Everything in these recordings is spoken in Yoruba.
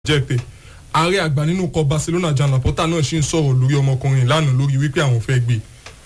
jẹ́ pé ààrẹ àgbà nínú ikọ̀ Barcelona Joan Laporta náà ṣì ń sọ̀rọ̀ lórí ọmọkùnrin lánàá lórí wípé àwọn fẹ́ gbé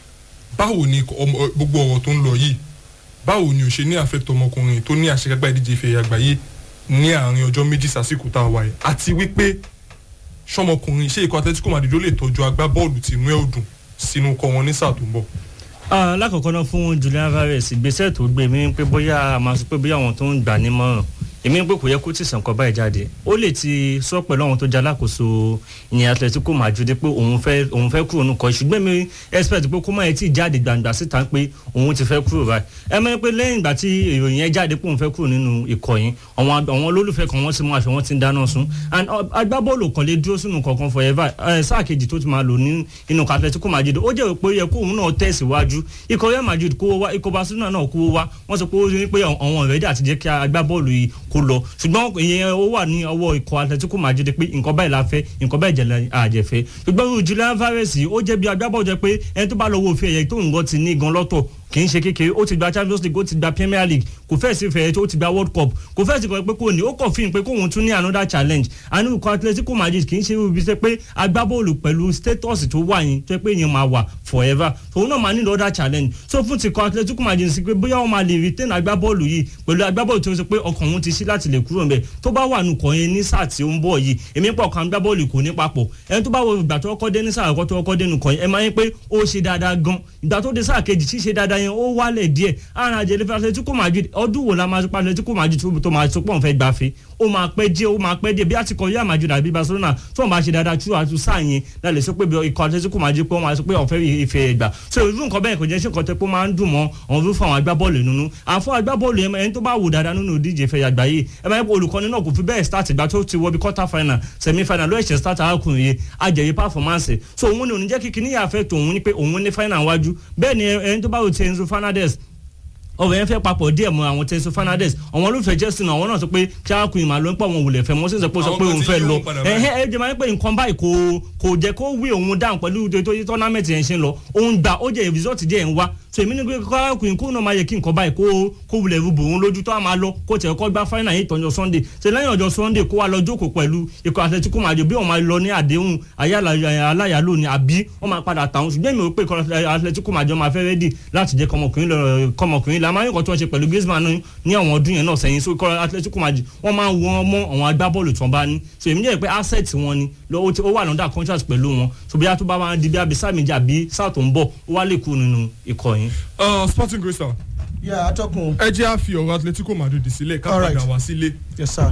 báwo ni gbogbo ọ̀rọ̀ tó ń lọ yìí báwo ni ò ṣe ní àfẹ́tọ̀ ọmọkùnrin tó ní àṣekágbá ìdíje ìfẹ̀yà àgbáyé ní àárín ọjọ́ méjì sásìkò tá a wà yìí àti wípé ṣọmọkùnrin ṣé ikọ̀ Atletico Madrid ló lè tọ́jú agbábọ́ọ̀lù tìǹú ẹ̀ òdùn sínú ikọ̀ wọn ní sáà tó ń bọ̀ lákọ̀ọ́kọ́ náà fún Julian Alvarez ìgbésẹ̀ tó gbé mi pé bóyá a máa sọ pé bóyá àwọn tó ń gbà nímọ̀ràn èmi pé kò yẹ kó tìsàn kọ báyìí jáde ó lè ti sọ pẹ̀lú àwọn tó jẹ́ alákòóso ìyẹn Atletico Madrid pé òun fẹ́ òun fẹ́ kúrò nùkọ́ ṣùgbọ́n mi expect pé kó má yẹ tí jáde gbàǹgbà síta pé òun ti fẹ́ kúrò báyìí ẹ mọ̀ pé lẹ́yìn ìgbà tí ìròyìn yẹn jáde pé òun fẹ́ kúrò nínú ikọ̀ yẹn àwọn àwọn olólùfẹ́ kan wọ́n ti mú aṣọ wọn ti ń dáná sun and agbábọ́ọ̀lù kan lè dúró sínú kankan forever sáà kejì tó ti máa lò ní inú Atletico Madrid ó jẹ́ pé ó yẹ kó òun náà tẹ̀síwájú ikọ̀ Real Madrid kówó wá ikọ̀ Barcelona náà kówó wá wọ́n sọ pé ó ní pé àwọn ọ̀rẹ́dì àti jẹ́ kí agbábọ́ọ̀lù yìí kó lọ ṣùgbọ́n ìyẹn ó wà ní ọwọ́ ikọ̀ Atletico Madrid pé nǹkan báyìí la fẹ́ nǹkan báyìí jẹ̀lẹ̀ àjẹfẹ́ ṣùgbọ́n Julian Alvarez ó jẹ́ bí agbábọ́ọ̀lù jẹ́ pé ẹni tó bá lọ wo òfin ẹ̀yẹ tó ń gbọ́ ti ní gan lọ́tọ̀ kì í ṣe kékeré ó ti gba Champions League ó ti gba Premier League kò fẹ́ẹ̀ sí fẹ́ẹ́ tó ti gba World Cup kò fẹ́ẹ̀ sí pé kò ní ó kàn fíìn pé kóun tún ní another challenge àánú ikọ̀ Atletico Madrid kì í ṣe ibi sẹ́ pé agbábọ́ọ̀lù pẹ̀lú status tó wà yín tó yẹ pé èèyàn máa wà forever òun náà máa nílò other challenge so fún ti ikọ̀ Atletico Madrid sí pé bóyá wọ́n máa lè retain agbábọ́ọ̀lù yìí pẹ̀lú agbábọ́ọ̀lù tó ń sọ pé ọkàn òun ti ṣí láti lè kúrò ńbẹ̀ tó bá wà nùkọ̀ yẹn ní sáà tí ó ń bọ̀ yìí èmi pọ̀ kan agbábọ́ọ̀lù kò ní papọ̀ ẹni tó bá wo ìgbà tó kọ́ dé ní sáà àkọ́kọ́ tó kọ́ dé nùkọ̀ yẹn ẹ máa ń pé ó ṣe dáadáa gan ìgbà tó dé sáà kejì ṣíṣe dáadáa yẹn ó wálẹ̀ díẹ̀ ara àjẹlẹ fún Atletico Madrid ọdún wo la máa sọ pé Atletico Madrid tó máa sọ pé òun fẹ́ gbafẹ́ ó máa pẹ́ díẹ̀ ó máa pẹ́ díẹ̀ bí àtikọ̀ Real Madrid àbí Barcelona tó wọn bá ṣe dáadáa tú àtú sáà yẹn lálẹ́ sọ pé ikọ̀ Atletico Madrid pé wọ́n máa sọ pé òun fẹ́ ife ẹgbà so irú nǹkan bẹ́ẹ̀ kò jẹ́ ṣe nǹkan tó pé máa ń dùn mọ́ àwọn irú fún àwọn agbábọ́ọ̀lù nínú àfọ agbábọ́ọ̀lù yẹn ẹni tó bá wò dáadáa nínú ìdíje ìfẹ́ àgbáyé ẹ máa ń pọ olùkọ́ni náà kò fi bẹ́ẹ̀ start ìgbà tó ti wọ bí quarter final semi final ló ẹ̀ṣẹ̀ start arákùnrin yẹn ajẹ̀yẹ performance so òun ni òun jẹ́ kíkí níyàfẹ́ tòun ní pé òun ní final wájú bẹ́ẹ̀ ni ẹni tó bá wò ti Enzo Fernandez ọbẹ̀ yẹn fẹ́ papọ̀ díẹ̀ mọ́ àwọn Tenso Fernandez àwọn olùfẹ́ Chelsea náà àwọn náà sọ pé kíákùn ìmọ̀ ló ń pọ̀ wọn wulẹ̀ fẹ́ wọ́n sì sọ pé sọ pé òun fẹ́ lọ ẹ̀hẹ́ ẹ̀ jẹ́ máa ń pè nǹkan báyìí kò kò jẹ́ kó wí òun dáhùn pẹ̀lú tó tọ́námẹ́ǹtì yẹn ṣe ń lọ òun gbà ó jẹ́ result díẹ̀ ń wá so èmi ní pé kíákùn kó náà máa yẹ kí nǹkan báyìí kó kó wulẹ̀ rúbò òun lójú tó a máa lọ kó tẹ̀ kọ́ gbá final yìí tọ́jọ́ Sunday ṣe lẹ́yìn ọjọ́ Sunday kó wa lọ jókòó pẹ̀lú ikọ̀ Atletico Madrid bí wọ́n máa lọ ní àdéhùn aláyàló ni àbí wọ́n máa padà tàwọn ṣùgbọ́n èmi ò pé ikọ̀ Atletico Madrid máa fẹ́ rẹ́dì láti jẹ́ kọmọkùnrin la máa ń kọ́ tí wọ́n ṣe pẹ̀lú Griezmann ní àwọn ọdún yẹn náà sẹ́yìn so ikọ̀ Atletico Madrid wọ́n máa ń wọ́n mọ́ àwọn agbábọ́ọ̀lù tí wọ́n bá ní so èmi jẹ́ pé asset wọn ni ó wà lọ́dà contract pẹ̀lú wọn so bí a tó bá wá di bí abisa méjì àbí sáà tó ń bọ̀ ó wá lè kú nínú ikọ̀ yẹn. Sporting Crystal yà atọ́kùn. ẹ jẹ́ àfi ọ̀rọ̀ Atletico Madrid sílẹ̀ ká padà wá sílé. yes sir.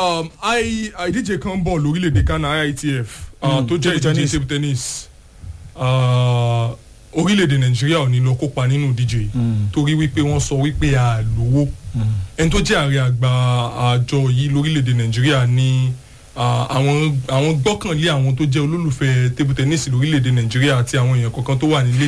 ìdíje kan bọ̀ lórílẹ̀‐èdè Ghana IITF tó jẹ́ ìdíje table tennis orílẹ̀-èdè nàìjíríà ò ní lọ kópa nínú ìdíje yìí torí wípé wọ́n sọ wípé a lówó ẹni tó jẹ́ ààrẹ àgbà àjọ yìí lórílẹ̀-èdè nàìjíríà ní àwọn àwọn gbọ́kànlé àwọn tó jẹ́ olólùfẹ́ table tennis lórílẹ̀-èdè nàìjíríà àti àwọn èèyàn kọ̀ọ̀kan tó wà ní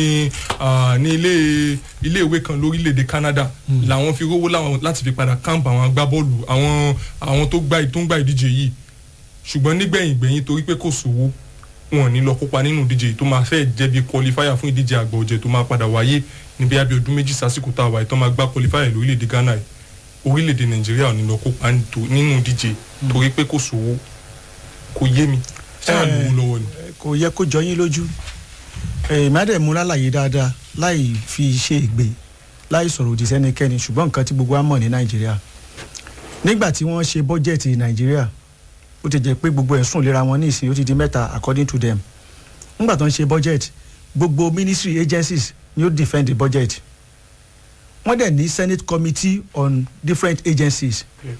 ní ilé ilé ìwé kan lórílẹ̀-èdè Canada làwọn fi rówó láti fi padà camp àwọn agbábọ́ọ̀lù àwọn àwọn tó gbá tó ń gbá ìdíje yìí ṣùgbọ́n nígbẹ̀yìn gbẹ̀yìn torí pé kò sówó wọn ní lọ kópa nínú ìdíje tó máa fẹ́ jẹ́ bí qualifier fún ìdíje àgbà ọ̀jẹ̀ tó máa padà wáyé níbi abẹ́ ọdún méjì sásìkò tá a wáyé tó máa gbá qualifier lórílẹ̀‐èdè Ghana yìí orílẹ̀‐èdè Nàìjíríà ò ní lọ kópa nínú ìdíje torí pé kò sówó kò yé mi ṣáà lówó lọ́wọ́ ni. kò yẹ kó jọ yín lójú ìmọ̀dẹ̀mú lálàyé dáadáa láì fi ṣe ìgbé láì sọ̀rọ̀ òdì sẹ́nikẹ́ni ṣùgbọ́n nǹkan tí gbogbo wa mọ̀ ní Nàìjíríà nígbà tí wọ́n ṣe bọ́jẹ̀tì Nàìjíríà ó ti jẹ́ pé gbogbo ẹ̀sùn ìlera wọn ní ìsìn ó ti di mẹ́ta according to them nígbà tó ń ṣe budget gbogbo ministry agencies ni ó defend the budget wọ́n dẹ̀ ní senate committee on different agencies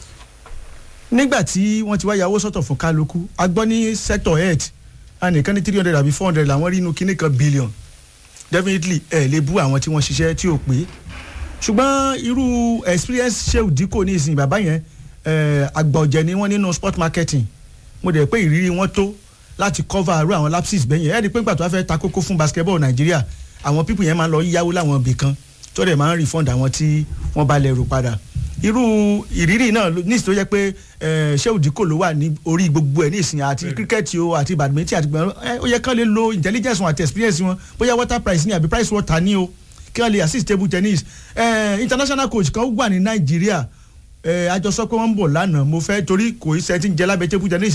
nígbà tí wọ́n ti wá yàwó sọ́tọ̀ fún kálukú a gbọ́ ní sector health anìkan ní three hundred àbí four hundred làwọn rí inú kíní kan billion definitely ẹ̀ lè bú àwọn tí wọ́n ṣiṣẹ́ tí ò pé ṣùgbọ́n irú experience ṣé òdìkò ní ìsìn bàbá yẹn àgbà ọ̀jẹ̀ ni wọ́n nínú sport marketing mo dẹ̀ pé ìrírí wọn tó láti cover àrú àwọn lapses bẹ́yẹn ẹ̀ẹ́dì pé nígbà tó wá fẹ́ ta kókó fún basketball nàìjíríà àwọn pípù yẹn máa ń lọ yáwó láwọn ibì kan tó dẹ̀ máa ń refund àwọn tí wọ́n bá lẹ̀ rò padà irú ìrírí náà ní ìsìn tó yẹ pé ṣé òdìkò ló wà ní orí gbogbo ẹ̀ ní ìsìn àti cricket o àti badminton àti gbọ̀ngàn ó yẹ kán lè lo intelligence wọn àti experience wọn bóyá water price ní àbí price water ní o kí wọ́n lè assist table tennis international coach kan wà ní nàìjíríà ẹ àjọsọ pé wọ́n ń bọ̀ lánàá mo fẹ́ torí kò í ṣe ti ń jẹ lábẹ́ tébù jẹ́ ní